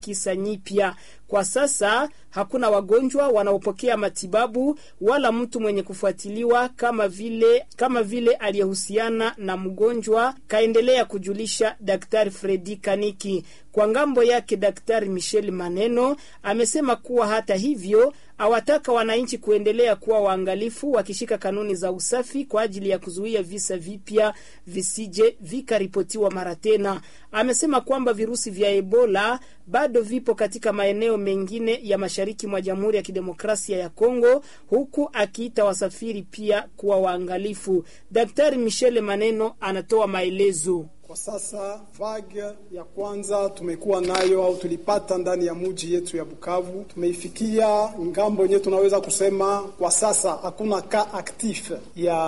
kisa nyipya. Kwa sasa hakuna wagonjwa wanaopokea matibabu wala mtu mwenye kufuatiliwa kama vile kama vile aliyehusiana na mgonjwa, kaendelea kujulisha Daktari Fredi Kaniki. Kwa ngambo yake, Daktari Michel Maneno amesema kuwa hata hivyo awataka wananchi kuendelea kuwa waangalifu wakishika kanuni za usafi kwa ajili ya kuzuia visa vipya visije vikaripotiwa mara tena. Amesema kwamba virusi vya Ebola bado vipo katika maeneo mengine ya mashariki mwa Jamhuri ya Kidemokrasia ya Kongo, huku akiita wasafiri pia kuwa waangalifu. Daktari Michele Maneno anatoa maelezo. Kwa sasa vague ya kwanza tumekuwa nayo au tulipata ndani ya muji yetu ya Bukavu, tumeifikia ngambo yenyewe, tunaweza kusema kwa sasa hakuna ka actif ya